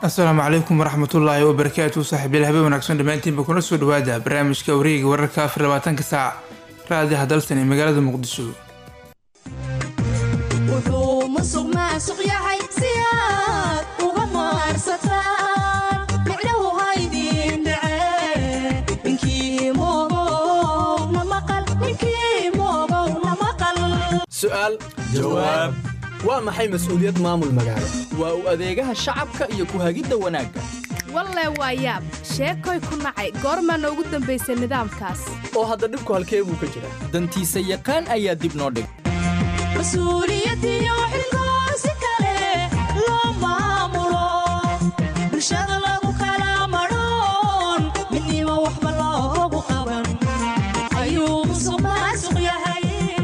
asalaamu calaykum waraxmatullaahi wabarakaatu saaxiibyal habeen wanaagsan dhammaantiinba kuna soo dhawaada barnaamijka wareega wararka afar labaatanka saac raadiha dalsan ee magaalada muqdisho wuxuu musuq maasuq yahay si aad uga maarsataan micnahu haydin dhace ninkii moogow na maqal ninkii moogow na maqal su'aal jawaab waa maxay mas'uuliyad maamul magaalo waa u adeegaha shacabka iyo ku hagidda wanaagga walle waa yaab sheekoy ku nacay goormaana ugu dambaysay nidaamkaas oo hadda dhibku halkee buu ka jira dantiisa yaqaan ayaa dib noo dhig mas-uuliyadiyo xilkoo si kale loo maamulo bulshada lagu kala madhoon midnimo waxba loogu qaban ayuu musuq maasuq yahay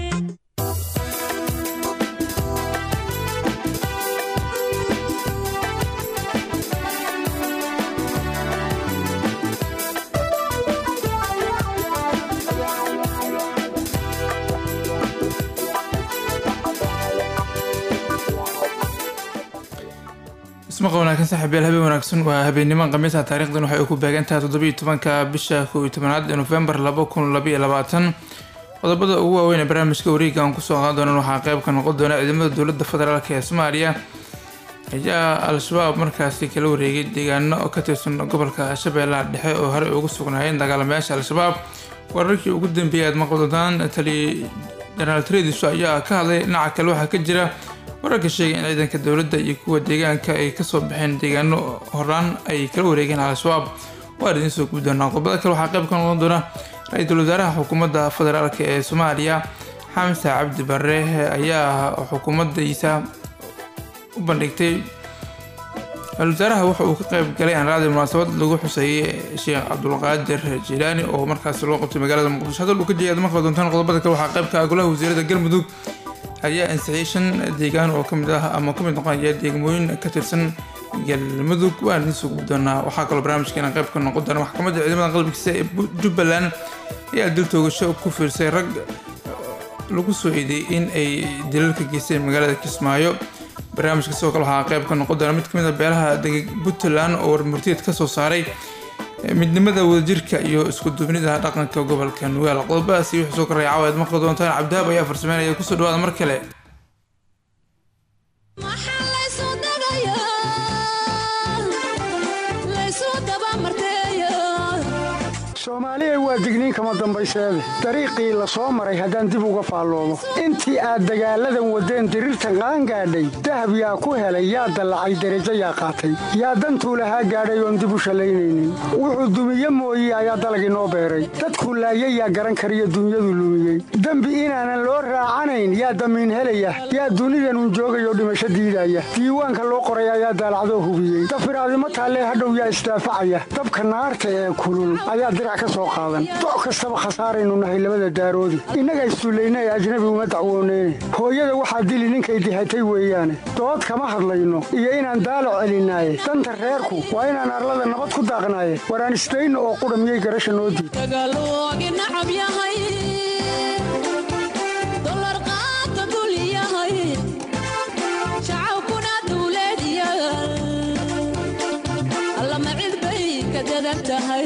ismaqa wanaagsan saaxiibyal habeen wanaagsan waa habeennimo khamiisa taarikhdan waxay ku beegan tahay toddobiiyo tobanka bisha kow iyo tobanaad ee nofembar laba kun labaiyo labaatan qodobada ugu waaweyn ee barnaamijka wareega aan kusoo qaadan doonan waxaa qayb ka noqon doona ciidamada dowladda federaalk ee soomaaliya ayaa al-shabaab markaasi kala wareegay deegaano ka tirsan gobolka shabeellaha dhexe oo horey ugu sugnaayeen dagaalamayaasha al-shabaab wararkii ugu dambeeyay aad maqladodaan tali jenaraal trediso ayaa ka hadlay dhinaca kale waxaa ka jira wararka sheegay in ciidanka dowladda iyo kuwa deegaanka ay kasoo baxeen deegaano horaan ay kala wareegeen al-shabaab waa idiin soo gubi doonaa qodobada kale waxaa qayb ka noqon doona ra-iisul wasaaraha xukuumadda federaalk ee soomaaliya xamse cabdi bare ayaa xukuumaddiisa u bandhigtay ra-isul wasaaraha waxa uu ka qayb galay anraadi munaasabad lagu xuseeyey sheekh cabdulqaadir jilaani oo markaasi loo qabtay magaalada muqdisho hadal uu ka jeeyaad maqli doontaan qodobada kale waxaa qayb ka ah golaha wasiirada galmudug ayaa ansixiyay shan deegaan oo kamid ah ama kamid noqonaya deegmooyin ka tirsan galmudug waan idiin soo gubi doonaa waxaa kaloo barnaamijkeena qayb ka noqon doona maxkamadda ciidamada qalbigiisa ee jubbaland ayaa dil toogasho ku fiirsay rag lagu soo eedeeyay in ay dilalka geysteen magaalada kismaayo barnaamijka sidoo kale waxaa qayb ka noqon doona mid kamid a beelaha dega puntland oo warmurtiyeed kasoo saaray midnimada wadajirka iyo isku duubnida dhaqanka gobolka nugaal qodobadaasi wixii soo koraya caawa aad maqli doontaan cabdihaab ayaa farsameynaya kusoo dhawaada mar kale maxaa laysu dagayaa laysu dabamarteeya soomaaliya waa digniin kama dambayseede dariiqii la soo maray haddaan dib uga faalloomo intii aad dagaalladan waddeen diriirtan qaangaadhay dahab yaa ku helay yaa dallacay derajo yaa qaatay yaa dantuu lahaa gaadhay oon dib u shallaynaynin wuxuu dumiye mooye ayaa dalag inoo beeray dadkuu laayay yaa garan kariyo dunyadu lumiyey dembi inaanan loo raacanayn yaa damiin helaya yaa dunidanun joogayoo dhimasho diidaya diiwaanka loo qoray ayaa daalacdoo hubiyey dafiraadimo taallee hadhow yaa isdaafacaya dabka naarta ee kulul ayaa dirac ka soo qaadan doc kastaba khasaaraynu nahay labada daaroodi innaga isduulayna ee ajnabi uma dacwooneyne hooyada waxaa dili ninkay dihatay weeyaane dood kama hadlayno iyo inaan daalac celinaaye danta reerku waa inaan arlada nabad ku daaqnaaye waraan isdayno oo qudha miyay garasha noo diid dagaaloogi nacab yahay dolar qaata dul yahay shacabkuna dawlad yaal allama cid bay ka dadan tahay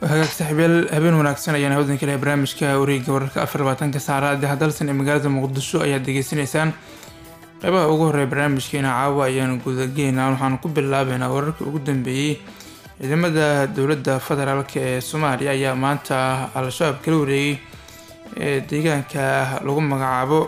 hagaag saaxiibyaal habeen wanaagsan ayaan hawdan kale barnaamijka wareegga wararka afar labaatanka saacada hadalsan ee magaalada muqdisho ayaad degeysanaysaan qeybaha ugu horeeya barnaamijkeena caawa ayaan gudageynaa waxaan ku bilaabeynaa wararkii ugu dambeeyey ciidamada dowladda federaalk ee soomaaliya ayaa maanta al-shabaab kala wareegay ee deegaanka lagu magacaabo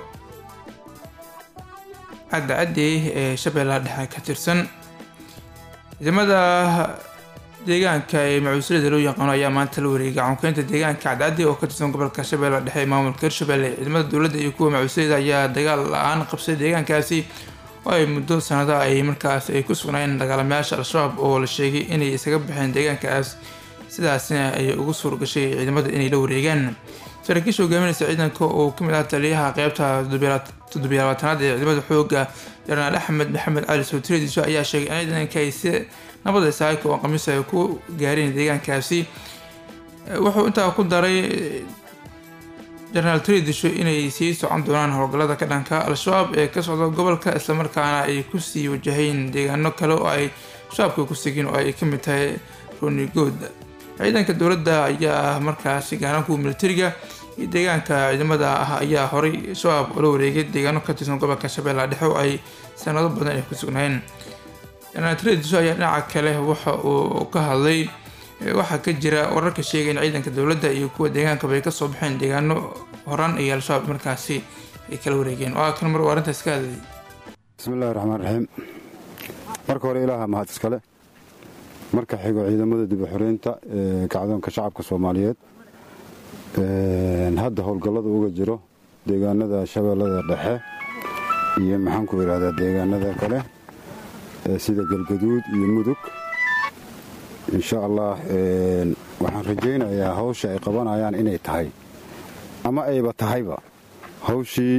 cadda cadey ee shabeellaha dhexe ka tirsan ciidamada deegaanka ee macuuslada loo yaqaano ayaa maanta la wareegay gacankeynta deegaanka cadcaddi oo ka tirsan gobolka shabeelle dhexe ee maamulka hirshabelle ciidamada dowladda iyo kuwa macuuslada ayaa dagaal la-aan qabsay deegaankaasi oo ay muddo sanado ay markaas ay ku sugnaayeen dagaalamayaasha al-shabaab oo la sheegay inay isaga baxeen deegaankaas sidaasna ay ugu suurgashay ciidamada inay la wareegaan saraakiisha hogaaminaysa ciidanka oo kamid ah taliyaha qeybta toddobiy labaatanaad ee ciidamada xooga jenaraal axmed maxamed cali sowtiradiiso ayaa sheegay in ciidanka ay si nabada saaka oo khamiis ay ku gaareen deegaankaasi wuxuu intaa ku daray jenaraal tredisho inay sii socon doonaan howlgallada ka dhanka al-shabaab ee ka socda gobolka islamarkaana ay kusii wajaheen deegaano kale oo ay shabaabka ku sigeen oo ay kamid tahay ronigood ciidanka dowladda ayaa ah markaasi gaaran kuwa militariga iyo deegaanka ciidamada ah ayaa horay shabaab ula wareegay deegaano ka tirsan gobolka shabeellaha dhexe oo ay sanado badan ay ku sugnaayeen jenaraal tredisho ayaa dhinaca kale waxa uu ka hadlay waxaa ka jira wararka sheegay in ciidanka dowladda iyo kuwa deegaankaba ay kasoo baxeen deegaano horan iyo al-shabaab markaasi ay kala wareegeen waa kan mar uu arrintaas ka hadlayay bismillahi raxmaan raxiim marka hore ilaaha mahad iskale marka xigo ciidamada dib u xoreynta ee kacdoonka shacabka soomaaliyeed hadda howlgallada uga jiro deegaanada shabeellada dhexe iyo maxaanku idhahdaa deegaanada kale sida galgaduud iyo mudug insha allah waxaan rajaynayaa hawsha ay qabanayaan inay tahay ama ayba tahayba hawshii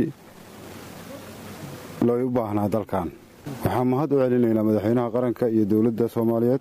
looy u baahnaa dalkan waxaan mahad u celinaynaa madaxweynaha qaranka iyo dowladda soomaaliyeed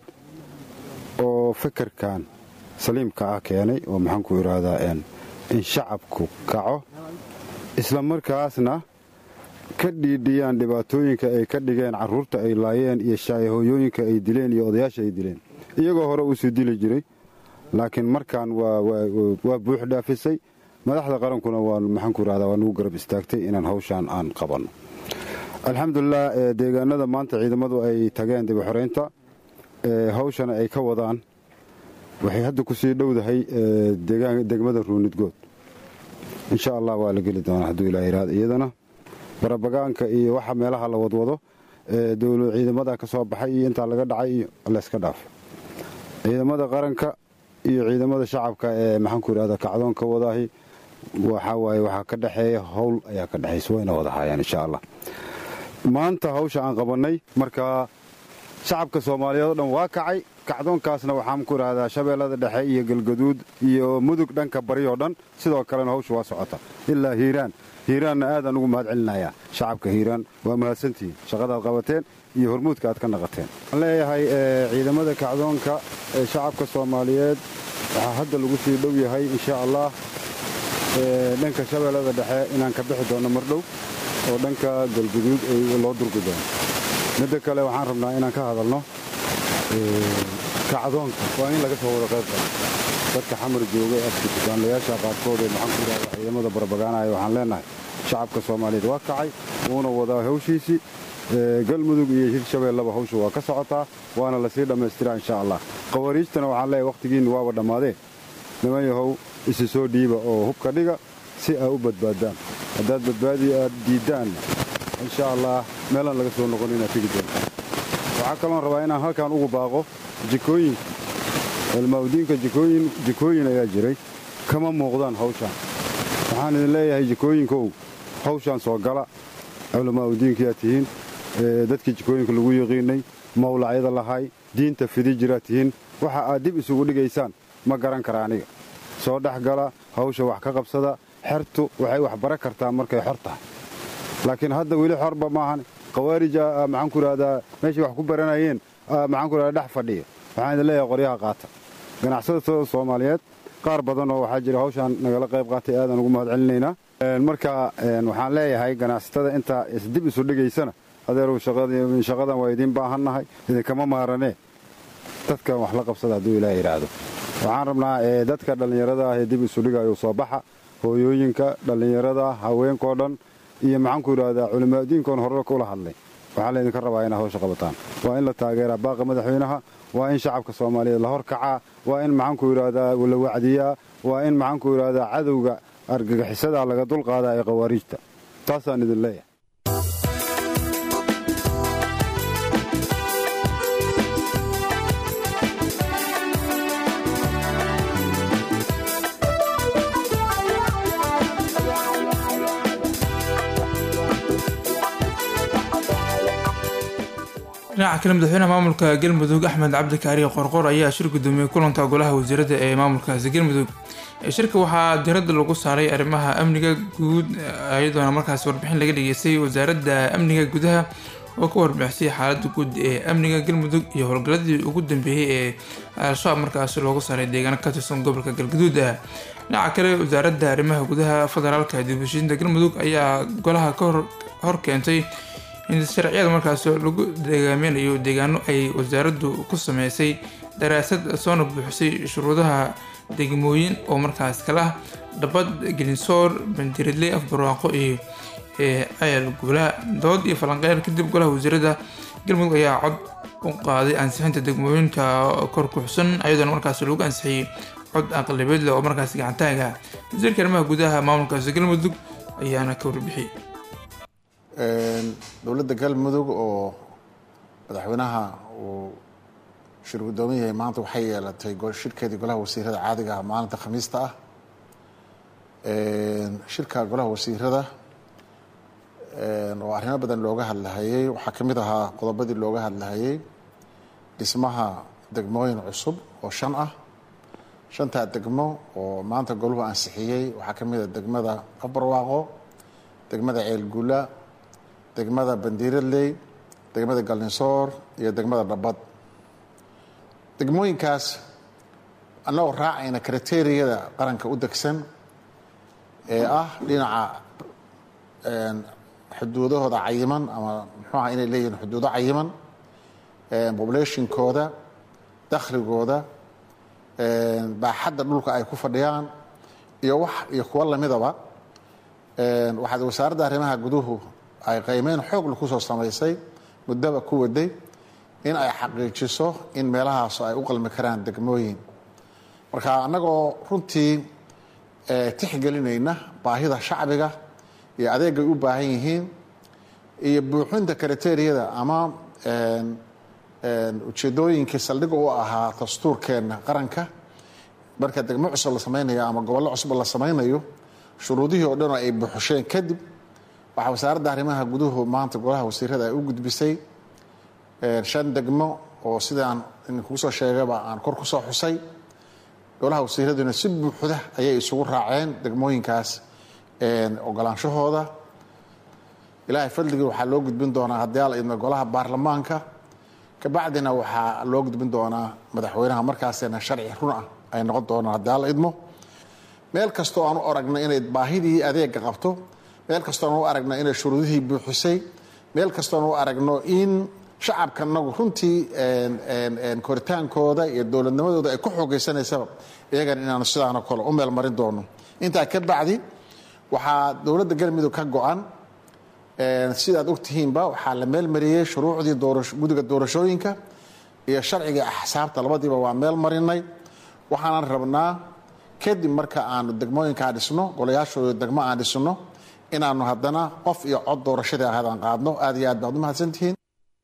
oo fekerkan saliimka ah keenay oo maxaanku idhaahdaa in shacabku kaco isla markaasna ka dhiidhiyaan dhibaatooyinka ay ka dhigeen carruurta ay laayeen iyo shaayahooyooyinka ay dileen iyo odayaasha ay dileen iyagoo hore uusii dili jiray laakiin markaan waa buux dhaafisay madaxda qarankuna waa maxaanku idhahdaa waa nagu garab istaagtay inaan hawshaan aan qabanno alxamdulilah deegaanada maanta ciidamadu ay tageen dib u xoreynta hawshana ay ka wadaan waxay hadda ku sii dhowdahay degmada ruunidgood insha allah waa la geli doonaa hadduu ilaa yidhahdo iyadana barabagaanka iyo waxa meelaha la wadwado ciidamada ka soo baxay iyo intaa laga dhacay iyo layska dhaafay ciidamada qaranka iyo ciidamada shacabka ee maxaanku idhahda kacdoonka wadaahi waxaa waaye waxaa ka dhexeeya howl ayaa ka dhexaysa wayna wada haayaan insha allah maanta hawsha aan qabannay markaa shacabka soomaaliyeed oo dhan waa kacay kacdoonkaasna waxaan ku idhahdaa shabeellada dhexe iyo galgaduud iyo mudug dhanka bari oo dhan sidoo kalena hawsha waa socota ilaa hiiraan hiiraanna aadaan ugu mahad celinayaa shacabka hiiraan waa mahadsantihiin shaqadaad qabateen iyo hormuudka aad ka naqateen waxaan leeyahay ciidamada kacdoonka ee shacabka soomaaliyeed waxaa hadda lagu sii dhow yahay insha allah dhanka shabeellada dhexe inaan ka bixi doonno mardhow oo dhanka galguduud loo durgi doono midda kale waxaan rabnaa inaan ka hadalno kacdoonka waa in laga soo wada qayb qabo dadka xamar jooga ee afka dukaanlayaasha qaarkood ee maxaan ku idhahda ciidamada barbagaanaya waxaan leenahay shacabka soomaaliyeed waa kacay wuuna wadaa hawshiisii galmudug iyo hirshabeellaba hawsha waa ka socotaa waana lasii dhammaystiraa insha allah khawariijtana waxaan leeyahay wakhtigiinna waaba dhammaadeen niman yahow isi soo dhiiba oo hubka dhiga si aa u badbaaddaan haddaad badbaadi aad diiddaanna insha allah meelaan laga soo noqon inaad tegi doonta waxaa kaloon rabaa inaan halkan ugu baaqo jikooyinka ilmaawdiinka jikooyin ayaa jiray kama muuqdaan hawshaan waxaan idin leeyahay jikooyinkow hawshaan soo gala culamaauddiinkayaa tihiin dadkii jikooyinka lagu yaqiinay mawlacyada lahay diinta fidi jiraa tihiin waxa aad dib isugu dhigaysaan ma garan kara aniga soo dhex gala hawsha wax ka qabsada xertu waxay wax bara kartaa markay xor tahay laakiin hadda weli xorba maahan khawaarija maxaanku idhahdaa meeshay wax ku baranayeen maxaanku idhahdaa dhex fadhiya waxaan idin leeyahay qoryaha qaata ganacsatada soomaaliyeed qaar badan oo waxaa jira hawshaan nagala qayb qaatay aadaan ugu mahad celinaynaa marka waxaan leeyahay ganacsatada intaa isdib isu dhigaysana adeerow shaqadan waa idiin baahannahay idinkama maaranee dadkan wax la qabsada hadduu ilaah yidhaahdo waxaan rabnaa dadka dhallinyarada ah ee dib isu dhigayo soo baxa hooyooyinka dhallinyarada haweenkao dhan iyo maxaanku idhahdaa culimaadiinkoon horarka ula hadlay waxaa laydinka rabaa inaad hawsha qabataan waa in la taageeraa baaqa madaxweynaha waa in shacabka soomaaliyeed la horkacaa waa in maxaanku idhahdaa la wacdiyaa waa in maxaanku idhahdaa cadowga argagixisada laga dulqaadaa ee khawaariijta taasaan idin leeyahay dhinaca kale madaxweynaha maamulka galmudug axmed cabdi kaariye qorqor ayaa shir gudoomiyey kulanka golaha wasiirada ee maamulkaasi galmudug shirka waxaa diradda lagu saaray arrimaha amniga guud iyadoona markaasi warbixin laga dhageystay wasaaradda amniga gudaha oo ka warbixisay xaaladda guud ee amniga galmudug iyo howlgaladii ugu dambeeyey ee al-shabaab markaasi loogu saaray deegaano ka tirsan gobolka galgaduud ah dhinaca kale wasaaradda arrimaha gudaha federaalka dibushiinta galmudug ayaa golaha ka hor keentay in sharciyada markaas lagu deegaaminayo deegaano ay wasaaraddu ku sameysay daraasad soona buuxisay shuruudaha degmooyin oo markaas kala ah dhabad gelinsoor bandiradley afbarwaaqo iyo ceel guula dood iyo falanqeyn kadib golaha wasiirada galmudug ayaa cod u qaaday ansixinta degmooyinka kor kuxsan ayadoona markaas lagu ansixiyey cod aqlabeed leh oo markaas gacantaaga wasiirka arrimaha gudaha maamulkaasi galmudug ayaana ka warbixiyey dowladda galmudug oo madaxweynaha uu shir guddoomin yahay maanta waxay yeelatay shirkeedii golaha wasiirada caadiga ah maalinta khamiista ah shirka golaha wasiirada oo arrimo badan looga hadlahayey waxaa ka mid ahaa qodobadii looga hadlahayey dhismaha degmooyin cusub oo shan ah shantaa degmo oo maanta goluhu ansixiyey waxaa ka mid a degmada abarwaaqo degmada ceelguula degmada bandiiradley degmada galninsoor iyo degmada dhabad degmooyinkaas annagoo raacayna kriteriyada qaranka u degsan ee ah dhinaca xuduudahooda cayiman ama muxuuaha inay leeyihiin xuduudo cayiman pobulationkooda dakhligooda baaxadda dhulka ay ku fadhiyaan iyo wax iyo kuwo lamidaba waxaad wasaaradda arrimaha guduhu ay qaymeyn xoogla kusoo samaysay muddaba ku waday in ay xaqiijiso in meelahaas ay u qalmi karaan degmooyin marka annagoo runtii tixgelinayna baahida shacbiga iyo adeegay u baahan yihiin iyo buuxinta kriteriyada ama ujeedooyinkii saldhig u ahaa dastuurkeenna qaranka marka degmo cusub la samaynayo ama gobollo cusub la samaynayo shuruudihii oo dhanoo ay buuxusheen kadib waxaa wasaaradda arrimaha guduhu maanta golaha wasiirada ay u gudbisay shan degmo oo sidaan idinkuu soo sheegaba aan kor ku soo xusay golaha wasiiraduna si buuxda ayay isugu raaceen degmooyinkaas ogolaanshahooda ilaahay fadligii waxaa loo gudbin doonaa haddii ala idmo golaha baarlamaanka kabacdina waxaa loo gudbin doonaa madaxweynaha markaasina sharci run ah ay noqon doonaan haddii ala idmo meel kastoo aan u aragno inay baahidii adeega qabto meel kastoon u aragno inay shuruudihii buuxisay meel kastoon u aragno in shacabka nagu runtii koritaankooda iyo dowladnimadooda ay ku xoogeysanaysaba iyagan inaanu sidaano kale u meel marin doono intaa ka bacdi waxaa dowladda galmudug ka go-an sidaad ogtihiinba waxaa la meel mariyey shuruucdii gudiga doorashooyinka iyo sharciga axsaabta labadiiba waa meel marinay waxaanan rabnaa kadib marka aanu degmooyinkaa dhisno golayaashooda degmo aan dhisno inaanu haddana qof iyo cod doorashadii ahaadaan qaadno aad iyo aad baad u mahadsantihiin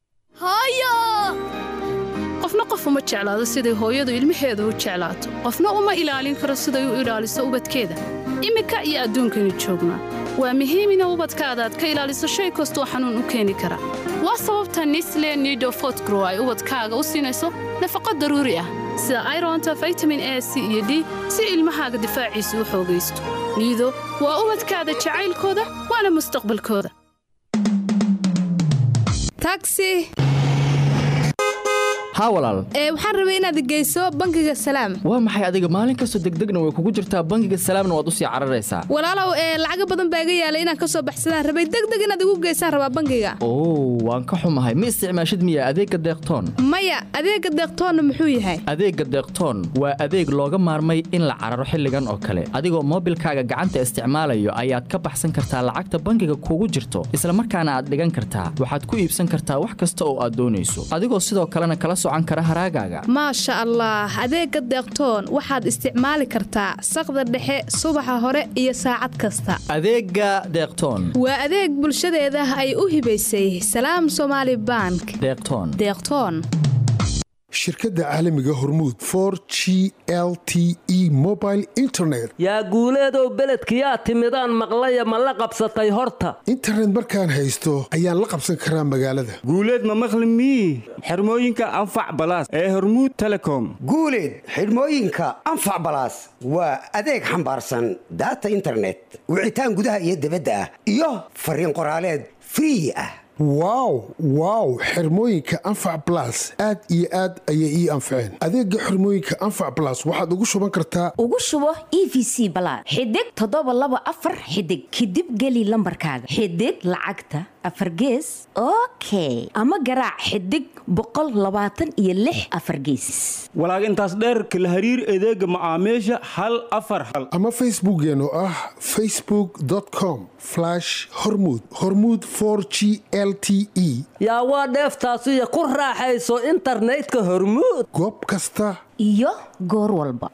qofna qof uma jeclaado siday hooyadu ilmaheeda u jeclaato qofna uma ilaalin karo siday u ilaaliso ubadkeeda iminka iyo adduunkaynu joognaa waa muhiim ina ubadkaada aad ka ilaaliso shay kastoo xanuun u keeni kara waa sababta nisle nido fotgrow ay ubadkaaga u siinayso nafaqo daruuri ah sida ironta vitamin a c iyo d si ilmahaaga difaaciisa u xoogaysto niido waa ubadkaada jacaylkooda waana mustaqbalkooda tagsi haa walaal ee waxaan rabay inaad geyso bangiga salaam waa maxay adiga maalin kastoo degdegna way kugu jirtaa bangiga salaamna waad usii cararaysaa walaalow ee lacaga badan baa iga yaalay inaan ka soo baxsadaan rabay degdeg inaad igu geysaan rabaa bangiga oo waan ka xumahay ma isticmaashid miya adeegga deeqtoon maya adeega deeqtoonna muxuu yahay adeegga deeqtoon waa adeeg looga maarmay in la cararo xilligan oo kale adigoo moobilkaaga gacanta isticmaalayo ayaad ka baxsan kartaa lacagta bangiga kugu jirto isla markaana aad dhigan kartaa waxaad ku iibsan kartaa wax kasta oo aad doonayso adigoo sidoo kalena kala socan kara haraagaaga maasha allah adeega deeqtoon waxaad isticmaali kartaa saqda dhexe subaxa hore iyo saacad kasta adeegga deeqtoon waa adeeg bulshadeeda ay u hibaysay salaam somaali bank deeqtoon deeqtoon shirkadda caalamiga hormuud for g l t e mobile internet yaa guuleedow beledkiyaa timidaan maqlaya ma la qabsatay horta internet markaan haysto ayaan la qabsan karaa magaalada guuleed ma maqli mii xirmooyinka anfac balaas ee hormuud telecom guuleed xidhmooyinka anfac balaas waa adeeg xambaarsan daata internet wicitaan gudaha iyo dibadda ah iyo fariin qoraaleed free ah wow wow xirmooyinka anfac balas aad iyo aad ayay ii anfaceen adeega xirmooyinka anfac balas waxaad ugu shuban kartaa ugu shubo e v c balaad xidig toddoba laba afar xidig kadib geli lambarkaaga xidig lacagta afar gees okay ama garaac xidig boqol labaatan iyo lix afar gees walaag intaas dheerka la hariir adeega macaamiisha hal afar hal ama facebookkeen oo ah facebook com hormud hormud g l t e yaa waa dheeftaasiyo ku raaxayso internetka hormuud goob kasta iyo goor walba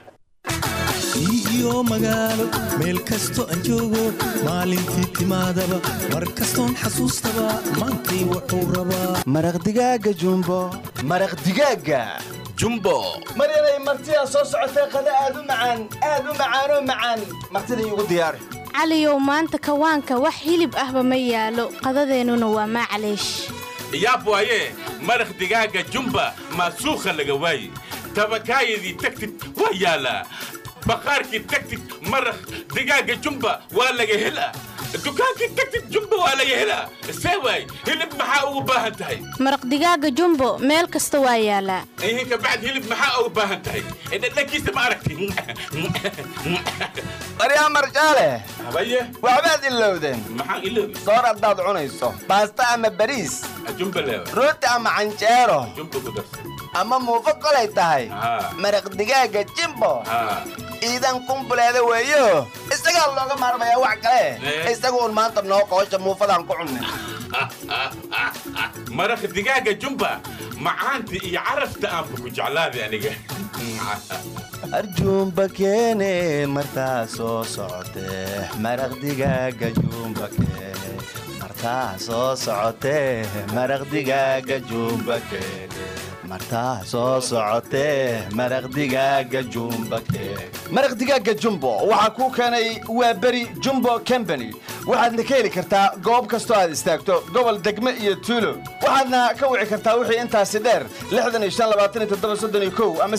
iyo magaalo meel kasto aan joogo maalintii timaadaba mar kastoon xasuustaba maantay wuxuu rabaa maraq digaaga jumbo maraq digaaga jumbo maryanay martidaa soo socotay qada aad u macaan aad u macaanoo macaan martida iigu diyaari caliyow maanta kawaanka wax hilib ahba ma yaalo qadadeennuna waa maacaleesh yaab waaye maraq digaaga jumba maasuukha laga waaye tabakaayadii tagtid waa yaalaa baqaarkii tagtid maraq digaaga jumba waa laga helaa dukaankii tagtid jumba waa laga helaa see waay hilib maxaa ugu baahan tahay maraq digaaga jumbo meel kasta waa yaalaa ihin kabacd hilib maxaa ugu baahan tahay dhadhankiisa ma aragti baryaa marjaale habaye waxbaad ilowdeen maxaan iloobi soor haddaad cunayso baasta ama bariis jumba leewa rooti ama canjeero jumba ku darsa ama muufo kolay tahay maraq digaaga jimbo iidan kumbuleeda weeyo isagaa looga maarmayaa wax kale isagu un maanta noo qoosha muufadaan ku cunnin maraq digaaga jumba macaanta iyo carafta aanba ku jeclaaday aniga arjuumba keene martaa soo socotee maraq digaaga juumba keene martaa soo socotee maraq digaaga juumba keene martaa soo socotee maraq digaaga jumba keene maraq digaaga jumbo waxaa kuu keenay waa beri jumbo combany waxaadna ka heli kartaa goob kastoo aad istaagto gobol degme iyo tuulo waxaadna ka wici kartaa wixii intaasi dheer ama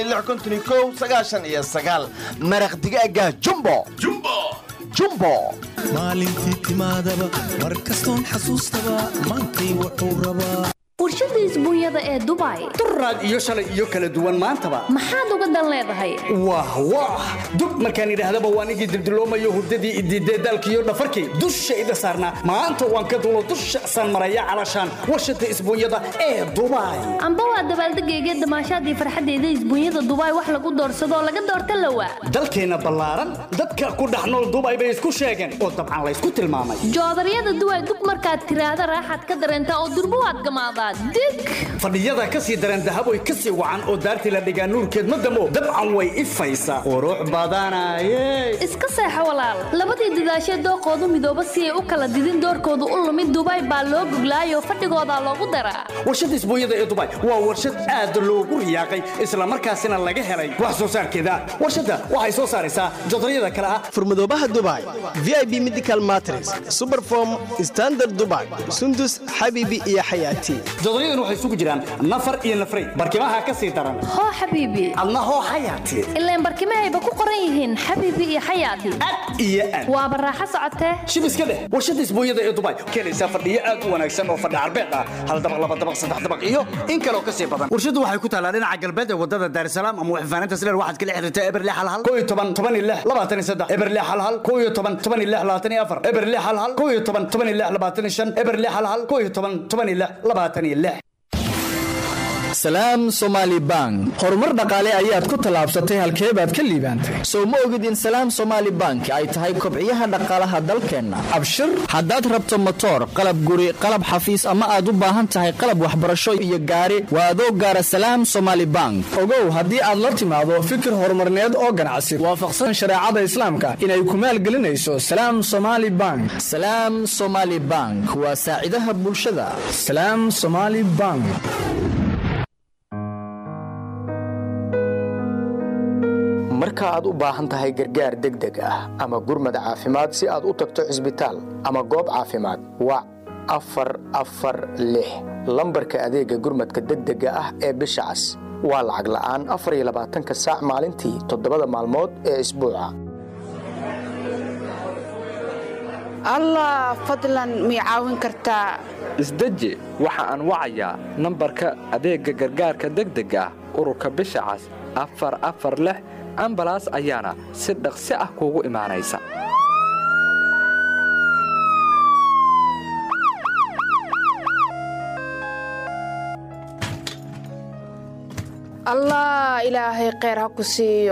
iyo maraq digaaga jumbo jumbo maalintii timaadaba mar kastoon xasuustaba maantay wuxuu rabaa warshada isbuunyada ee dubai duraad iyo shalay iyo kala duwan maantaba maxaad uga dan leedahay wah wah dub markaan idhaahdaba waan igii dildiloomayo hurdadii idiidee daalkiiyo dhafarkii dushayda saarnaa maanta waan ka dulo dusha san maraya calashaan warshada isbuunyada ee dubai amba waa dabaaldegayga damaashaadii farxaddeeda isbuunyada dubai wax lagu doorsadoo laga doorta lawa dalkeenna ballaaran dadka ku dhex nool dubai bay isku sheegeen oo dabcan laysku tilmaamay joodaryada duway dub markaad tiraahda raaxaad ka dareentaa oo durbo waad gamaadaa fadhiyada ka sii dareen dahaboy ka sii wacan oo daartii la dhigaa nuurkeed ma damo dabcan way ifaysaa qurux badanaye iska seexo walaal labadii dadaashee dooqoodu midooba si ay u kala didin doorkoodu u lumid dubai baa loo goglaayoo fadhigoodaa loogu daraa warshada isbuunyada ee dubai waa warshad aad loogu riyaaqay islamarkaasina laga helay wax soo saarkeeda warshadda waxay soo saaraysaa jodaryada kale ah furmadoobaha dubai v i b medical matres superform standard dubai sundus xabibi iyo xayaati jodaryaduna waxay isugu jiraan nafar iyo nafray barkimaha ka sii daran hoo xabiibi adna hoo xayaati ileen barkimahayba ku qoran yihiin xabiibi iyo xayaati iyo aad waaba raaxo socotee shib iska dheh warshadda isbuunyada ee dubai keenaysaa fadhiyo aad u wanaagsan oo fadhi carbeed ah hal dabaq laba dabaq saddex dabaq iyo in kaloo ka sii badan warshaddu waxay ku taalaa dhinaca galbeed ee wadada daarisalaam ama waxfaanaynta sileer waxaad kala xiriirtaa eberle halhal koo iyo toban toban iyo lix labaatan iyo saddex eberle halhal koo iyo toban toban iyo lix labaatan iyo afar eberle halhal koo iyo toban toban iyo lix labaatan iyo shan eberle halhal koo iyo toban toban iyo lix labaatan iyo lix salaam somaali bank horumar dhaqaale ayaad ku tallaabsatay halkee baad ka liibaantay sow ma ogid in salaam somaali bank ay tahay kobciyaha dhaqaalaha dalkeenna abshir haddaad rabto motoor qalab guri qalab xafiis ama aad u baahan tahay qalab waxbarasho iyo gaari waa adoo gaara salaam somaali bank ogow haddii aad la timaado fikir horumarneed oo ganacsi waafaqsan shareecada islaamka inay ku maalgelinayso salaam somaali bank salaam somaali bank waa saacidaha bulshada salaam somaali bank marka aad u baahan tahay gargaar degdeg ah ama gurmad caafimaad si aad u tagto cisbitaal ama goob caafimaad wac afar afar lix lambarka adeega gurmadka degdega ah ee bisha cas waa lacag la'aan afar iyo labaatanka saac maalintii toddobada maalmood ee isbuuca allah fadlan mii caawin kartaa isdeji waxa aan wacayaa nambarka adeegga gargaarka degdega ah ururka bisha cas afar afar lix ambalaas ayaana si dhaqsi ah kuugu imaanaysa allah ilaahay kheyr ha ku siiyo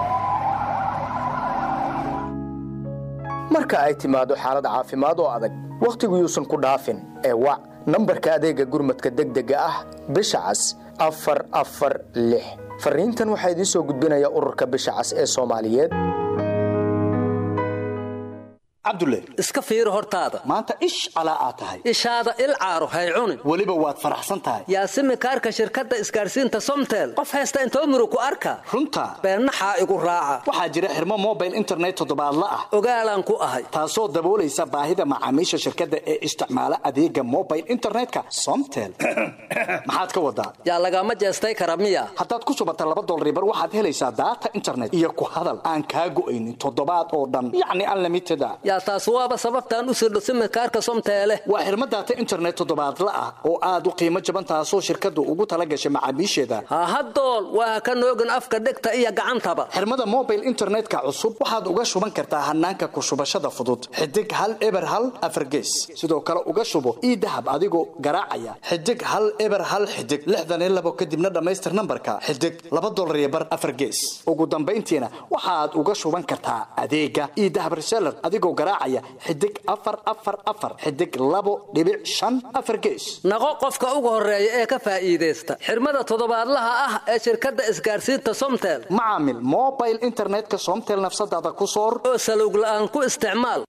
marka ay timaado xaalad caafimaad oo adag wakhtigu yuusan ku dhaafin ee wac nambarka adeegga gurmadka degdega ah bisha cas afar afar lix fariintan waxaa idiin soo gudbinaya ururka bisha cas ee soomaaliyeed cabdulle iska fiiri hortaada maanta ish calaa aad tahay ishaada il caaro hay cunin weliba waad faraxsan tahay yaasimi kaarka shirkadda isgaadhsiinta somtel qof haysta intoo murug ku arka runta beennaxaa igu raaca waxaa jira xirmo mobile internet toddobaadla ah ogaalaan ku ahay taasoo daboolaysa baahida macaamiisha shirkadda ee isticmaala adeega mobile internetka somtel maxaad ka wadaa yaa lagama jeestay kara miya haddaad ku subata laba dolribar waxaad helaysaa daata internet iyo ku hadal aan kaa go'aynin toddobaad oo dhan yacni unlimited a yaa taas waaba sababtaan u sirdho simikaarka somteele waa xirmo daata internet toddobaadla ah oo aad u qiimo jaban taasoo shirkaddu ugu tala gashay macaamiisheeda hahadool waa ka noogin afka dhegta iyo gacantaba xirmada mobile internetka cusub waxaad uga shuban kartaa hanaanka ku shubashada fudud xidig hal eber hal afargees sidoo kale uga shubo ii dahab adigoo garaacaya xidig hal eber hal xidig lixdan iyo labo kadibna dhammaystir nambarka xidig laba dolar iyo bar afargees ugu dambayntiina waxaad uga shuban kartaa adeega ii dahab reseller adigoo garaacaya xidig afar afar afar xidig labo dhibic shan afar gees naqo qofka ugu horeeya ee ka faa'iidaysta xirmada toddobaadlaha ah ee shirkadda isgaadhsiinta somtel macaamil mobile internetka somtel nafsadaada ku soor oo salowg la'aan ku isticmaal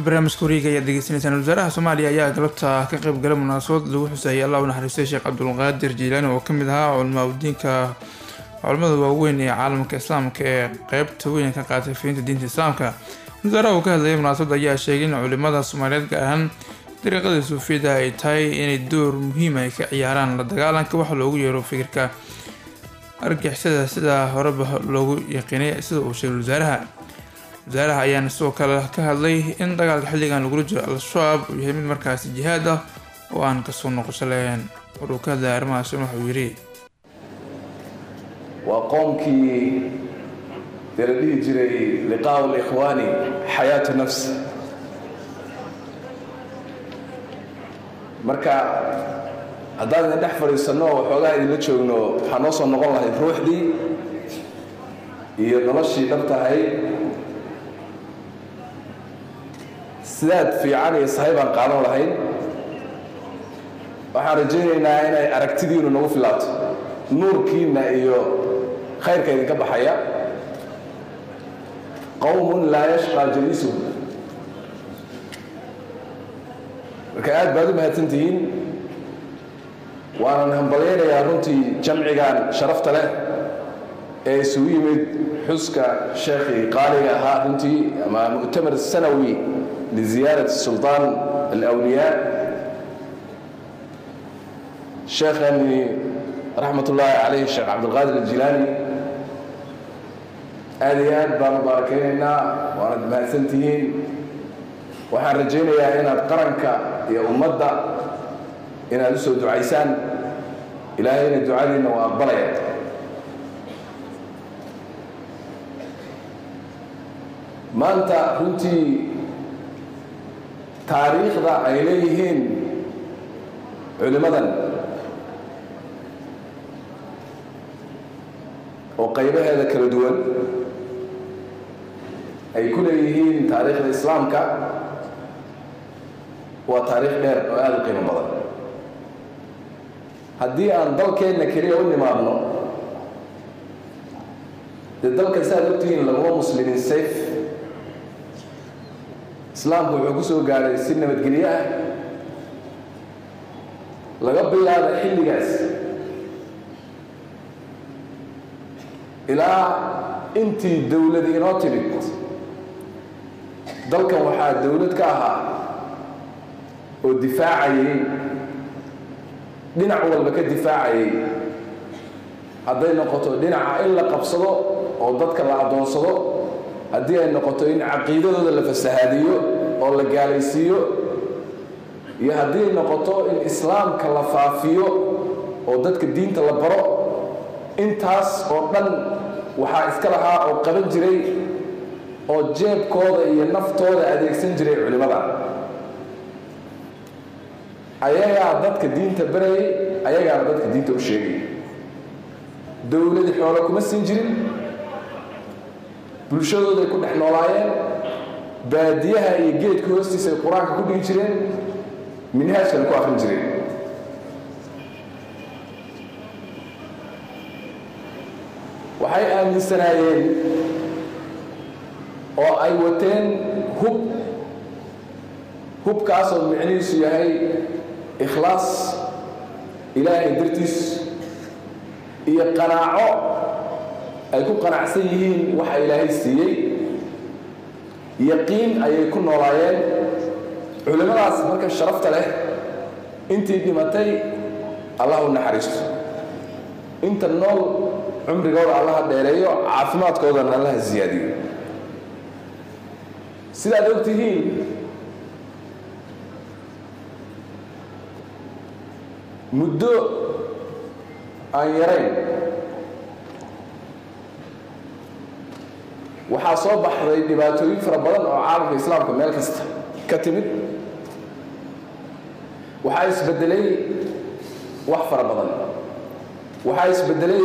barnaamijka wareega ayaad degeysanaysaan wasaaraha soomaaliya ayaa galabta ka qayb galay munaasabad lagu xusayay allah u naxariistay sheekh cabdulqaadir jiilaani oo kamid ahaa culamaa udiinka culamada waaweyn ee caalamka islaamka ee qeybta weyn ka qaatay fiinta diinta islaamka wasaaraha uu ka hadlayay munaasabadda ayaa sheegay in culimada soomaaliyeed gaar ahaan dariiqada suufiyada ay tahay inay door muhiim ay ka ciyaaraan la dagaalanka waxa loogu yeero fikirka argixisada sida horeba loogu yaqiinay sida uu sheegay wasaaraha wasaaraha ayaana sidoo kale ka hadlay in dagaalka xilligan lagula jiro al-shabaab uu yahay mid markaasi jihaad ah oo aan kasoo noqosho lahayn war uu ka hadlaya arrimahaas wuxuu yidhi waa qoomkii dee la dhihi jiray liqaau likhwaani xayaatu nafsi marka haddaan idin dhex fadhiisanno oo waxoogaa idinla joogno waxaa noo soo noqon lahayd ruuxdii iyo noloshii dhab tahay sidaad fiican iyo sahay baan qaadan lahayn waxaan rajaynaynaa inay aragtidiinu nagu filaato nuurkiinna iyo khayrka idinka baxaya qowmun laa yashqaa jaliisuhum marka aad baad u mahadsantihiin waanan hambalyaynayaa runtii jamcigan sharafta leh ee isugu yimid xuska sheekhii qaaliga ahaa runtii ama mu'tamar sanawi liziyaarati sulطaan alawliyaa sheekhani raxmat ullaahi calayh sheekh cabdilqaadir aljilaani aad iyo aad baan u baarakaynaynaa waanad mahadsantihiin waxaan rajaynayaa inaad qaranka iyo ummadda inaad u soo ducaysaan ilaahayna ducadiinna waa aqbalaya maanta runtii taariikhda ay leeyihiin culimmadan oo qaybaheeda kala duwan ay ku leeyihiin taariikhda islaamka waa taariikh dheer oo aada u qiimo badan haddii aan dalkeenna keliya u nimaadno dee dalka saaad ogtihiin laguma muslimiin sayf islaamku wuxuu ku soo gaadhay si nabadgelyo ah laga bilaabo xilligaas ilaa intii dowladi inoo timid dalkan waxaa dowlad ka ahaa oo difaacayay dhinac walba ka difaacayay hadday noqoto dhinaca in la qabsado oo dadka la addoonsado haddii ay noqoto in caqiidadooda la fasahaadiyo oo la gaalaysiiyo iyo haddii ay noqoto in islaamka la faafiyo oo dadka diinta la baro intaas oo dhan waxaa iska lahaa oo qaban jiray oo jeebkooda iyo naftooda adeegsan jiray culimmada ayagaa dadka diinta barayay ayagaana dadka diinta u sheegay dowladi xoolo kuma siin jirin bulshadooday ku dhex noolaayeen baadiyaha iyo geedka hoostiisa ay qur-aanka ku dhigi jireen minhaajkana ku akrin jireen waxay aaminsanaayeen oo ay wateen hub hubkaasoo micnihiisu yahay ikhlaas ilaahay dartiis iyo qanaaco ay ku qanacsan yihiin waxa ilaahay siiyey yaqiin ayay ku noolaayeen culimmadaas marka sharafta leh intii dhimatay allah u naxariisto inta nool cumrigooda allaha dheereeyo caafimaadkoodana allaha siyaadiyo sidaad og tihiin muddo aan yarayn waxaa soo baxday dhibaatooyin fara badan oo caalamka islaamka meel kasta ka timid waxaa isbedelay wax fara badan waxaa isbedelay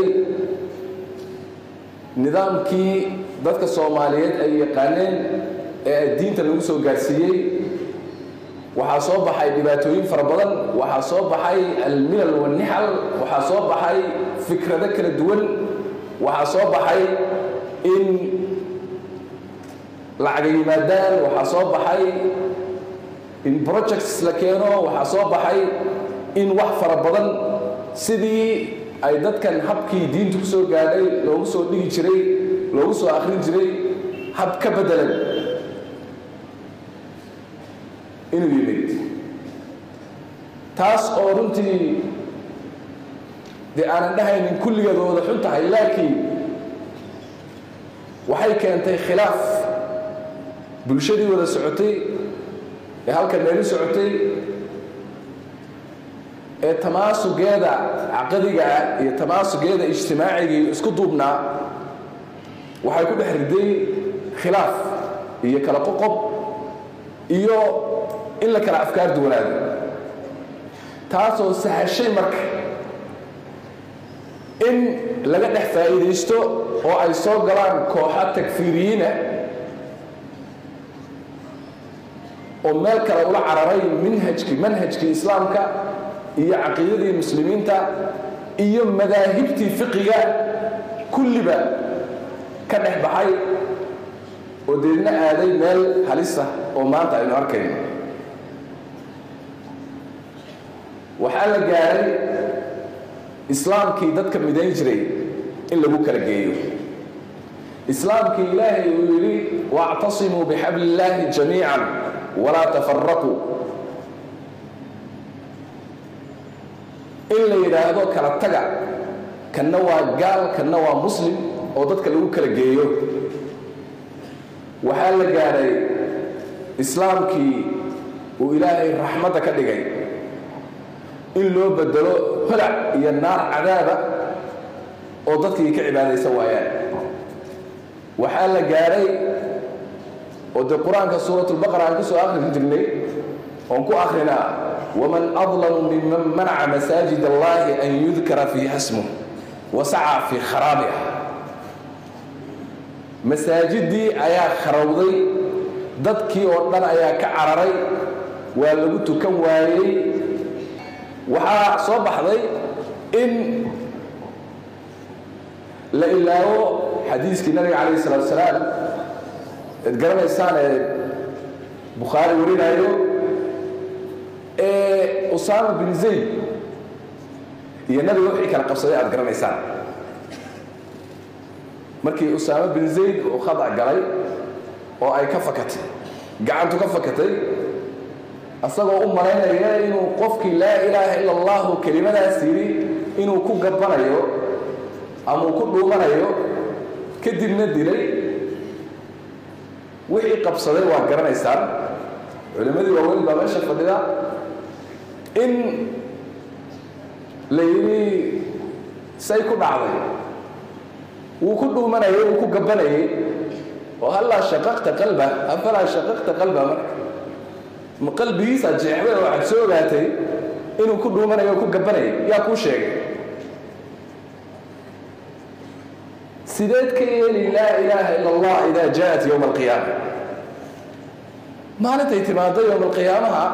nidaamkii dadka soomaaliyeed ay yaqaaneen ee diinta lagu soo gaarsiiyey waxaa soo baxay dhibaatooyin fara badan waxaa soo baxay almilal wanixal waxaa soo baxay fikrado kala duwan waxaa soo baxay in lacaga yimaadaan waxaa soo baxay in projects la keeno waxaa soo baxay in wax fara badan sidii ay dadkan habkii diintu ku soo gaadhay loogu soo dhigi jiray loogu soo akhrin jiray hab ka beddelan inuu yimid taas oo runtii dee aanan dhahaynin kulligeed wada xun tahay laakiin waxay keentay khilaaf bulshadii wada socotay ee halkan meelu socotay ee tamaasugeeda caqadiga ah iyo tamaasugeeda ijtimaaciga iyo isku duubnaa waxay ku dhex riday khilaaf iyo kala qoqob iyo in la kala afkaar duwanaado taasoo sahashay marka in laga dhex faa'iidaysto oo ay soo galaan kooxa takfiiriyiina oo meel kale ula cararay minhajkii manhajkii islaamka iyo caqiidadii muslimiinta iyo madaahibtii fiqiga kulliba ka dhex baxay oo deedna aaday meel halisa oo maanta aynu arkayno waxaa la gaaray islaamkii dadka midayn jiray in lagu kala geeyo islaamkii ilaahay uu yidhi wactasimuu bixabli illaahi jamiican walaa tafaraquu in la yidhaahdo kala taga kanna waa gaal kanna waa muslim oo dadka lagu kala geeyo waxaa la gaadhay islaamkii uu ilaahay raxmadda ka dhigay in loo bedelo holac iyo naar cadaaba oo dadkii ka cibaadaysan waayaan waxaa la gaadhay oo dee qur-aanka suuratulbaqara aan ku soo akhrin jirnay oon ku akhrinaa waman adlamu miman manaca masaajid allahi an yudkara fiiha smuh wasacaa fii kharaabiha masaajidii ayaa kharowday dadkii oo dhan ayaa ka cararay waa lagu tukan waayey waxaa soo baxday in la ilaawo xadiiskii nabiga calayh salaatu salaam eed garanaysaan ee bukhaari warinayo ee usaama bin zayd iyo nabiga wixii kala qabsaday aad garanaysaan markii usaama bin zayd uu khadac galay oo ay ka fakatay gacantu ka fakatay asagoo u malaynaya inuu qofkii laa ilaaha ila allahu kelimadaas yidhi inuu ku gabbanayo ama uu ku dhuumanayo kadibna dilay wixii qabsaday waa garanaysaan culimmadii waaweyn baa meesha fadhida in la yidhi say ku dhacday wuu ku dhuumanayay wuu ku gabbanayay oo hallaa shaqaqta qalba afalaa shaqaqta qalba marka ma qalbigiisa jeexday oo waxaad soo ogaatay inuu ku dhuumanayo oo ku gabbanayay yaa kuu sheegay sideed ka yeeli laa ilaaha ila allah idaa jaءat yowma alqiyaama maalintay timaado yowma alqiyaamaha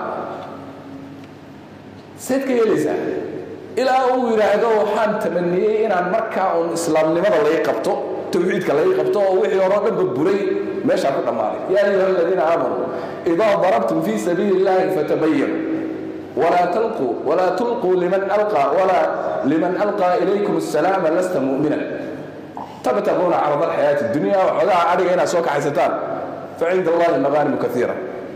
seed ka yeelaysaa ilaa uu yidhaahdo waxaan tamaniyey inaan markaa uun islaamnimada lay qabto tawxiidka lay qabto oo wixii horeo dhanba buray meeshaa ku dhammaaday yaa ayuha aladiina aamanuu idaa darabtum fii sabiili illahi fatabayanu walaa talquu walaa tulquu liman alqaa walaa liman alqaa ilaykum asalaama lasta mu'minan tabtaquuna carada alxayaati dunya waxoogaha adhiga inaad soo kaxaysataan fa cinda allahi maqaanimu kaiira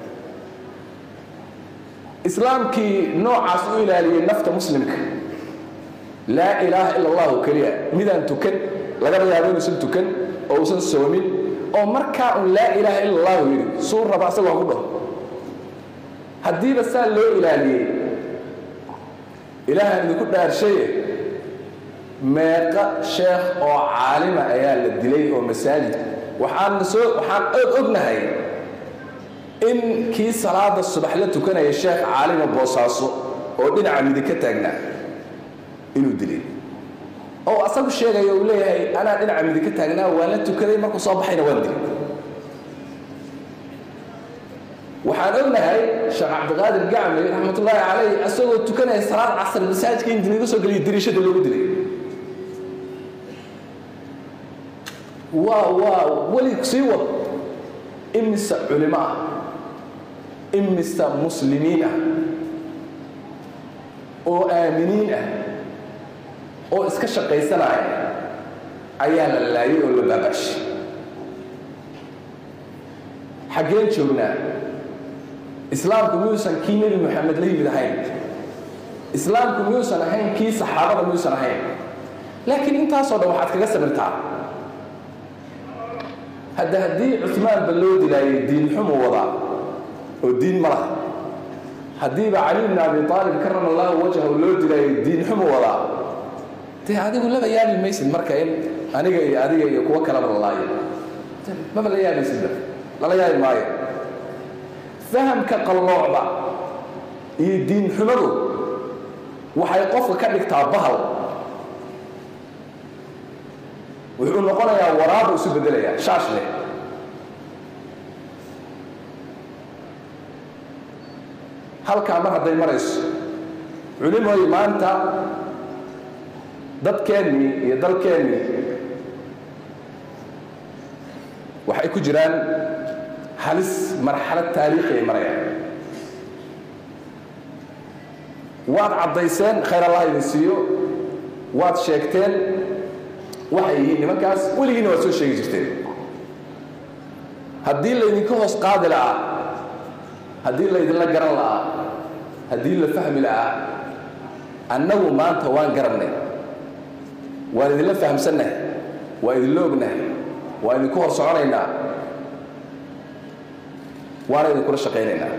islaamkii noocaas u ilaaliyey nafta muslimka laa ilaaha ila allahu keliya midaan tukan lagaba yaabo inuusan tukan oo uusan soomin oo markaa un laa ilaaha ila allahu yidhi suu raba asaga ha ku dhaho haddiiba saa loo ilaaliyey ilaahaan idinku dhaarshaye meeqa sheekh oo caalima ayaa la dilay oo masaajid waxaan soo waxaan og ognahay in kii salaada subax la tukanaya sheekh caalima boosaaso oo dhinaca midig ka taagnaa inuu dilay oo asagu sheegaya uu leeyahay anaa dhinaca midig ka taagnaa waan la tukaday markuu soo baxayna waan dilay waxaan ognahay sheekh cabdiqaadir gacmi raxmatullaahi calayh asagoo tukanaya salaad casar masaajidka in diliga soo geliya diriishada loogu dilay waa waa weli sii wad imise culimo ah imista muslimiin ah oo aaminiin ah oo iska shaqaysanaya ayaa la laayay oo la baaba'shay xaggeen joognaa islaamku miyuusan kii nebi moxamed la yimid ahayn islaamku miyuusan ahayn kii saxaabada miyuusan ahayn laakiin intaasoo dhan waxaad kaga sabirtaa hadda haddii cumaanba loo dilaayay diin xumu wadaa oo diin ma laha haddiiba cali bn abi aalib karama allahu wajhahu loo dilaayay diin xumu wadaa dee adigu laba yaabi maysid marka in aniga iyo adiga iyo kuwo kalaba la laayo maba la yaabaysidba lala yaabi maayo fahamka qalloocda iyo diin xumadu waxay qofka ka dhigtaa bahal wuxuu noqonayaa waraaba isu bedelayaa shaash leh halkaa mar hadday marayso culimooy maanta dadkeennii iyo dalkeennii waxay ku jiraan halis marxalad taariikhi ay marayaan waad caddayseen khayr allah idin siiyo waad sheegteen waxay yihiin nimankaas weligiina waad soo sheegi jirteen haddii laydinka hoos qaadi la'aa haddii laydinla garan la'aa haddii la fahmi la'aa annagu maanta waan garannay waan idinla fahamsannahay waa idinla ognahay waa idinku hor soconaynaa waana idinkula shaqaynaynaa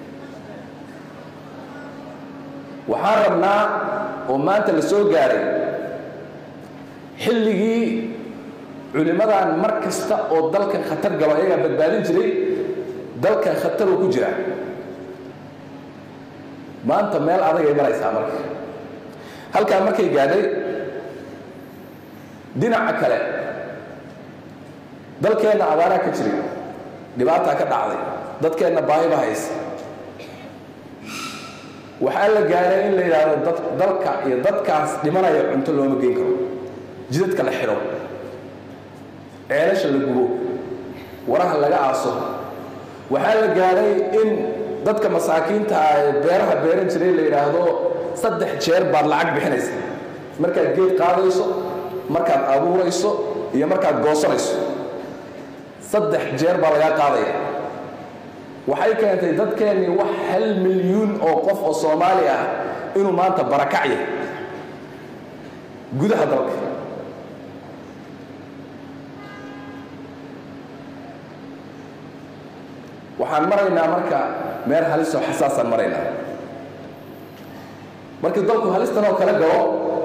waxaan rabnaa oo maanta la soo gaaray xilligii culimmadan mar kasta oo dalkan khatar galo ayagaa badbaadin jiray dalkan khataruu ku jira maanta meel adagay maraysaa marka halkaa markay gaadhay dhinaca kale dalkeenna abaaraa ka jiray dhibaataa ka dhacday dadkeenna baahiba haysa waxaa la gaaray in la yidhaahdo dalka iyo dadkaas dhimanaya cunto looma geyn karo jidadka la xidho ceelasha la gubo waraha laga aaso waxaa la gaaray in dadka masaakiinta ah ee beeraha beeran jiray la yidhaahdo saddex jeer baad lacag bixinaysa markaad geed qaadayso markaad abuurayso iyo markaad goosanayso saddex jeer baa lagaa qaadaya waxay keentay dadkeennii wax hal milyuun oo qof oo soomaali ah inuu maanta barakacya gudaha dalka waxaan maraynaa marka meel halisoo xasaasaan maraynaa markii dalku halistan oo kale galo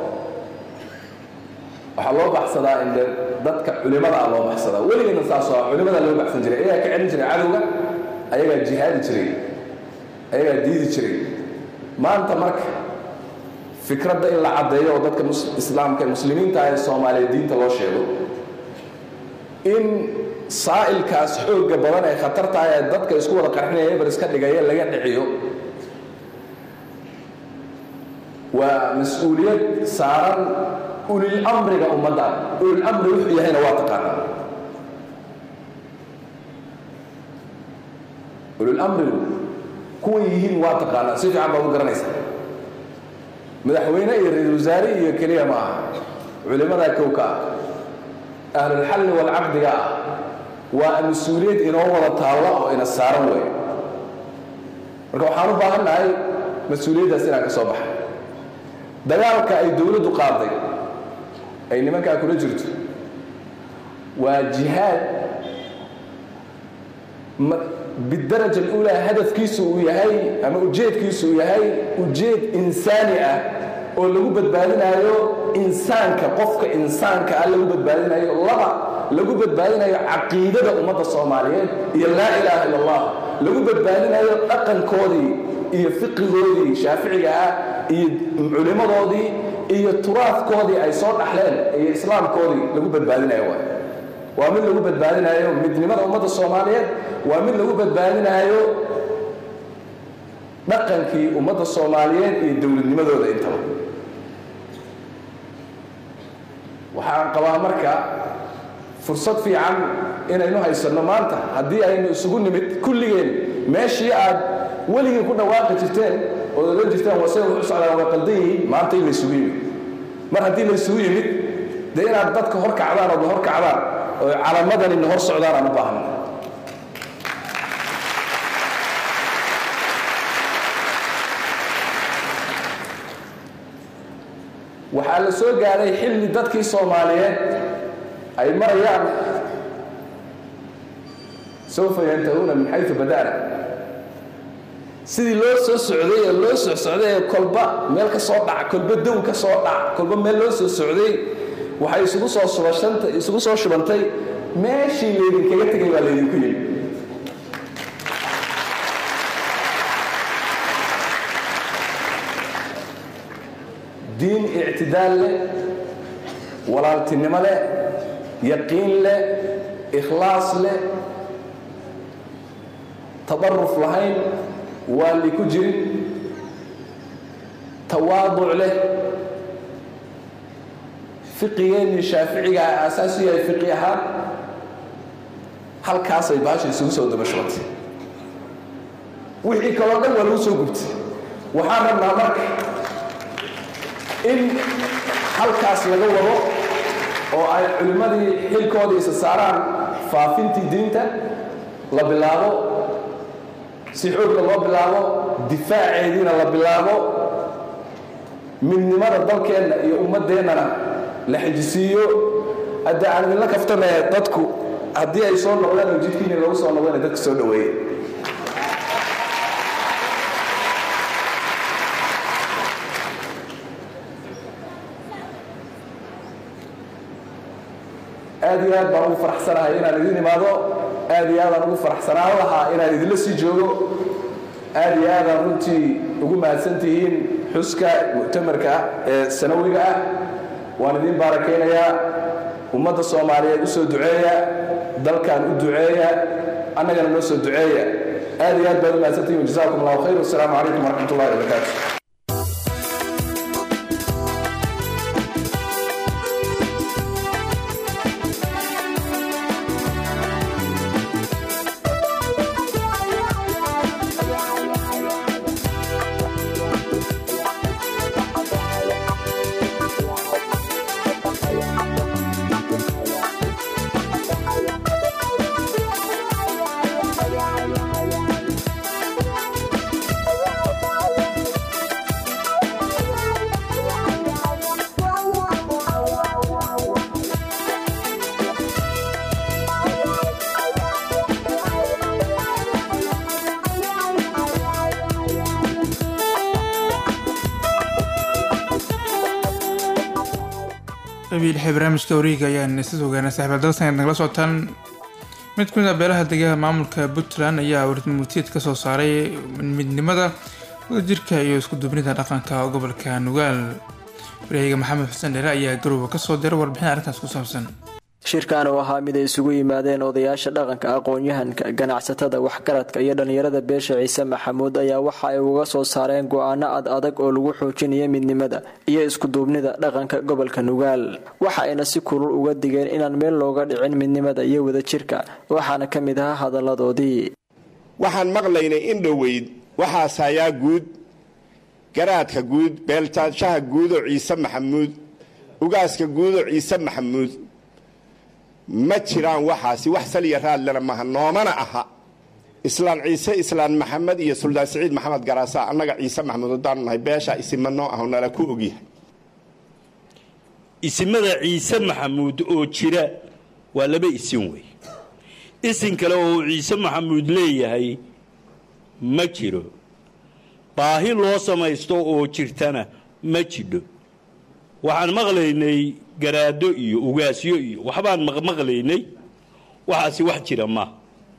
waxaa loo baxsadaa in dadka culimada ah loo baxsadaa weligeedna saasoo ah culimada loo baxsan jiray ayagaa ka celin jiray cadowga ayagaa jihaadi jiray ayagaa diidi jiray maanta marka fikradda in la caddeeyo oo dadka islaamka muslimiinta ah ee soomaaliya diinta loo sheego in saa'ilkaas xoogga badan ee khatarta ah ee dadka isku wada qarxinaya eber iska dhigaya laga dhiciyo waa mas-uuliyad saaran ulil amriga ummaddan ulil amri wuxuu yahayna waa taqaanaa ulil amrigu kuwan yihiin waa taqaanaa si fiican baad u garanaysaa madaxweyne iyo ra-isul wasaare iyo keliya ma aha culimadaa kowka ah ahlulxalli walcaqdiga ah waa mas-uuliyad inoo wada taalla oo ina saaran wey marka waxaan u baahan nahay mas-uuliyaddaas inaan ka soo baxay dagaalka ay dowladdu qaaday ay nimankaa kula jirto waa jihaad bidaraja alulaa hadafkiisu uu yahay ama ujeedkiisu uu yahay ujeed insaani ah oo lagu badbaadinayo insaanka qofka insaanka ah lagu badbaadinayo laba lagu badbaadinayo caqiidada ummadda soomaaliyeed iyo laa ilaaha illa allah lagu badbaadinayo dhaqankoodii iyo fiqigoodii shaaficiga ah iyo culimmadoodii iyo turaadkoodii ay soo dhaxleen iyo islaamkoodii lagu badbaadinayo waay waa mid lagu badbaadinayo midnimada ummadda soomaaliyeed waa mid lagu badbaadinayo dhaqankii ummadda soomaaliyeed iyo dowladnimadooda intaba waxaan qabaa marka fursad fiican inaynu haysanno maanta haddii aynu isugu nimid kulligeen meeshii aad weligii ku dhawaaqi jirteen ood odhan jirteen wase wuxu socdaan waa qaldan yihiin maanta in laysugu yimid mar haddii laysugu yimid dee inaad dadka hor kacdaan ood hor kacdaan oo calaamadani na hor socdaan aan u baahna waxaa la soo gaadhay xilli dadkii soomaaliyeed ay marayaan sawfa yantahuuna min xayu bada'na sidii loo soo socday ee loo soo socday ee kolba meel ka soo dhaca kolba dow ka soo dhaca kolba meel loo soo socday waxay isugu soo subashantay isugu soo shubantay meeshii laydinkaga tegay baa laydinku yimi diin ictidaal leh walaaltinimo leh yaqiin leh ikhlaas leh tadaruf lahayn waali ku jirin tawaaduc leh fiqigeennii shaaficiga aasaas u yahay fiqi ahaan halkaasay baasha isugu soo dabashootay wixii kaloo dhan waa lagu soo gubtay waxaan rabnaa marka in halkaas laga wado oo ay culimmadii xilkooda isa saaraan faafintii diinta la bilaabo si xoogga loo bilaabo difaaceediina la bilaabo midnimada dalkeenna iyo ummaddeennana la xijisiiyo hadda aan idinla kaftamee dadku haddii ay soo noqdaan oo jidkiina lagu soo noqdana dadka soo dhoweeye aad iyo aad baan ugu faraxsanahay inaan idin imaado aad iyo aadaan ugu faraxsanaan lahaa inaan idinla sii joogo aad iyo aadaan runtii ugu mahadsan tihiin xuska mu'tamarka ah ee sanawiga ah waan idin baarakaynayaa ummadda soomaaliyeed u soo duceeya dalkan u duceeya annagana noo soo duceeya aad iyo aad baad u mahadsan tihiin wajazaakum allahu khayr wasalaamu calaykum waraxmat ullahi wabarakaatu qabiil xee barnaamijka wareega ayaan isa ogaana saaxiibaal dalsan nagala socotaan mid ka mid ah beelaha degaha maamulka puntland ayaa warmurtiyeed ka soo saaray midnimada wadajirka iyo isku duubnida dhaqanka gobolka nugaal waryahiga maxamed xuseen dheere ayaa garowga kasoo diray warbixin arrintaas ku saabsan shirkan oo ahaa mid ay isugu yimaadeen odayaasha dhaqanka aqoon-yahanka ganacsatada waxgaradka iyo dhallinyarada beesha ciise maxamuud ayaa waxa ay uga soo saareen go-aano ad adag oo lagu xoojinayo midnimada iyo iskuduubnida dhaqanka gobolka nugaal waxa ayna si kulul uga digeen inaan meel looga dhicin midnimada iyo wadajirka waxaana ka mid ahaa hadalladoodii waxaan maqlaynay in dhoweyd waxaas hayaa guud garaadka guud beeltaanshaha guudoo ciise maxamuud ugaaska guudoo ciise maxamuud ma jiraan waxaasi wax saliya raadlena maaha noomana aha islaan ciise islaan maxamed iyo suldaan siciid maxamed garaasa annaga ciise maxamuud haddaanu nahay beesha isima noo aho nala ku ogyahay isimada ciise maxamuud oo jira waa laba isin wey isin kale oo ciise maxamuud leeyahay ma jiro baahi loo samaysto oo jirtana ma jidho waxaan maqlaynay garaado iyo ugaasyo iyo waxbaan maqmaqlaynay waxaasi wax jira ma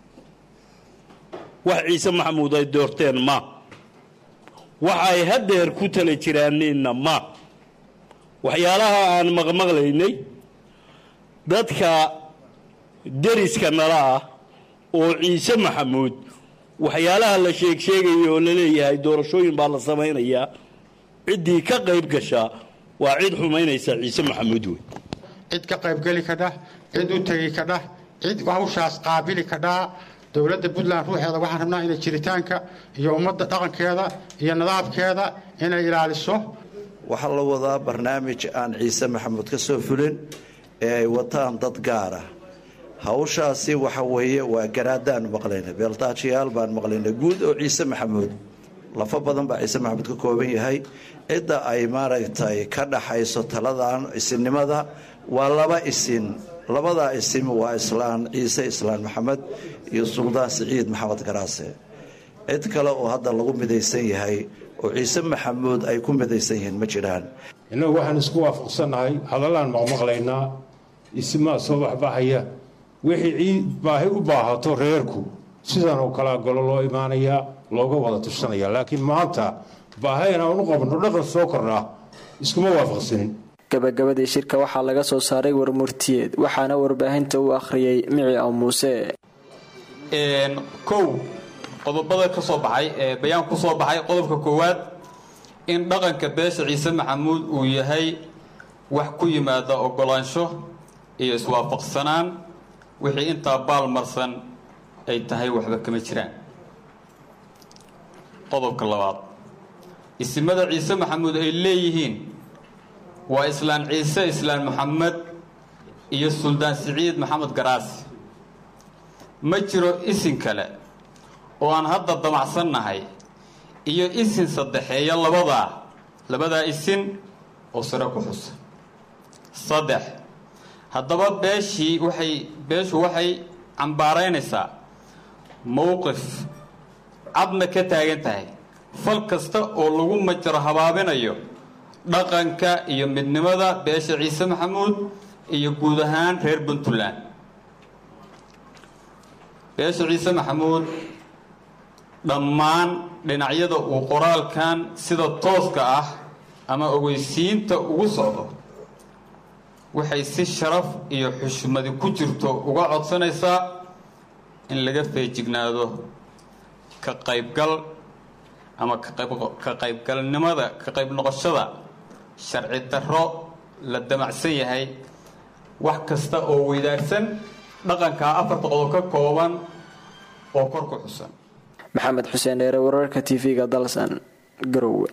wax ciise maxamuud ay doorteen ma waxay haddeer ku tala jiraaneenna ma waxyaalaha aan maqmaqlaynay dadka deriska nala ah oo ciise maxamuud waxyaalaha la sheeg sheegaya oo la leeyahay doorashooyin baa la samaynayaa ciddii ka qayb gashaa waa cid xumaynaysa ciise maxamuud wey cid ka qaybgeli kadhah cid u tegi kadhah cid hawshaas qaabili kadhaa dowladda puntland ruuxeeda waxaan rabnaa inay jiritaanka iyo ummadda dhaqankeeda iyo nidaamkeeda inay ilaaliso waxaa la wadaa barnaamij aan ciise maxamuud ka soo fulin ee ay wataan dad gaara hawshaasi waxa weeye waa garaadaan maqlayna beeltaajiyaal baan maqlayna guud oo ciise maxamuud lafo badan baa ciise maxamuud ka kooban yahay cidda ay maaragtay ka dhaxayso taladan isinnimada waa laba isin labadaa isim waa islaan ciise islaan maxamed iyo suldaan siciid maxamed garaase cid kale oo hadda lagu midaysan yahay oo ciise maxamuud ay ku midaysan yihiin ma jiraan innagu waxaan isku waafaqsannahay hadallaan maqmaqlaynaa isimaa soo baxbaxaya wixii ciid baahi u baahato reerku sidan oo kalea golo loo imaanayaa looga wada tushanaya laakiin maanta baahi inaan u qabno dhaqan soo kordhaa iskuma waafaqsanin gabagabadii shirka waxaa laga soo saaray warmurtiyeed waxaana warbaahinta u akhriyey mici aw muuse kow qodobada ka soo baxay ee bayaan ku soo baxay qodobka koowaad in dhaqanka beesha ciise maxamuud uu yahay wax ku yimaada ogolaansho iyo iswaafaqsanaan wixii intaa baalmarsan ay tahay waxba kama jiraan qodobka labaad isimada ciise maxamuud ay leeyihiin waa islaan ciise islaan maxamed iyo suldaan siciid maxamed garaasi ma jiro isin kale oo aan hadda damacsannahay iyo isin saddexeeya labadaa labadaa isin oo sare ku xusa saddex haddaba beeshii waxay beeshu waxay cambaaraynaysaa mowqif cadna ka taagan tahay fal kasta oo lagu majaro habaabinayo dhaqanka iyo midnimada beesha ciise maxamuud iyo guud ahaan reer puntland beesha ciise maxamuud dhammaan dhinacyada uu qoraalkan sida tooska ah ama ogeysiinta ugu socdo waxay si sharaf iyo xushmadi ku jirto uga codsanaysaa in laga feejignaado ka qaybgal ama ka qaybgalnimada ka qayb noqoshada sharci darro la damacsan yahay wax kasta oo weydaarsan dhaqankaa afarta qodob ka kooban oo kor ku xusan maxamed xuseen dheere wararka tv-ga dalsan garowe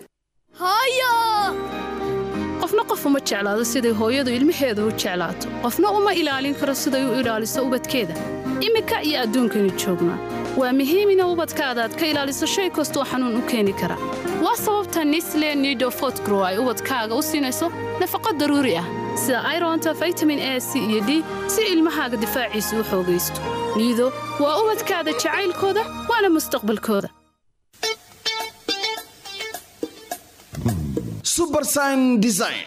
qofna qof uma jeclaado siday hooyadu ilmaheeda u jeclaato qofna uma ilaalin karo siday u ilaaliso ubadkeeda iminka iyo adduunkaynu joognaa waa muhiim ina ubadkaada aad ka ilaaliso shay kastoo xanuun u keeni kara waa sababta nisle nido fotgrow ay ubadkaaga u siinayso nafaqo daruuri ah sida ironta vitamin a c iyo d si ilmahaaga difaaciisa u xoogaysto niido waa ubadkaada jacaylkooda waana mustaqbalkooda subersign design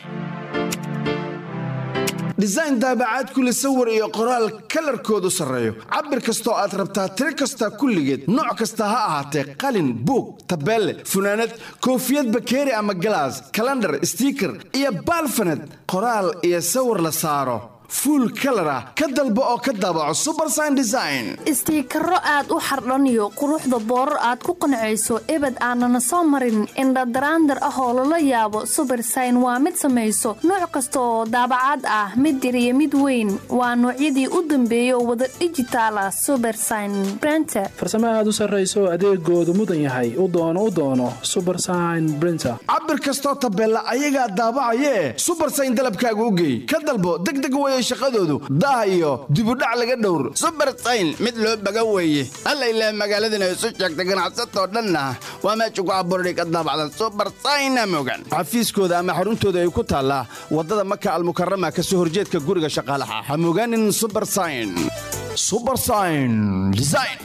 design daabacaad kule sawir iyo qoraal kalarkoodu sarreeyo cabir kastoo aad rabtaa tiro kasta kulligeed nooc kasta ha ahaatee qalin buug tabeelle funaanad koofiyad bakeeri ama galaas kalandhar stiiker iyo baalfaned qoraal iyo sawir la saaro fuul kalar ah ka dalbo oo ka daabaco subersign design istiikaro aad u xardhaniyo quruxda boorar aad ku qancayso ebed aanana soo marin indhadaraandar ah oo lala yaabo subersign waa mid samayso nooc kasta oo daabacaad ah mid yar iyo mid weyn waa noocyadii u dambeeya oo wada dhijitaal ah subersign brenter farsamo aad u sarrayso adeegoodu mudan yahay u doono u doono subersign brinter cabir kastoo tabeella ayagaa daabacayee subersign dalabkaaga u geey ka dalbo degdeg weye shaqadoodu daah iyo dibudhac laga dhowr subersayn mid loo baga weeye alla ilaah magaaladana isu sheegta ganacsatoo dhanna waa meesha ku abuurday ka daabacdan subersayna mogan xafiiskooda ama xaruntooda ay ku taallaa waddada maka almukarama ka soo horjeedka guriga shaqaalaha ha mogaanin subersayn subersayn design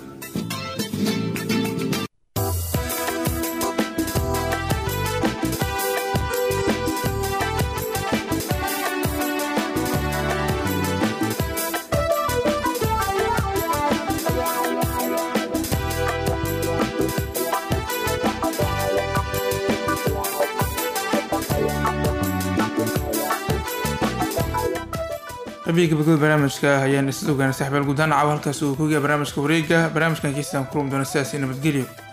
qabiga gabagabada barnaamijka ayaan isla ogaanay saxbaal guddaan caawa halkaas uu koogiya barnaamijka wareega barnaamijkan kiisaan kurum doona sidaasi nabadgelyo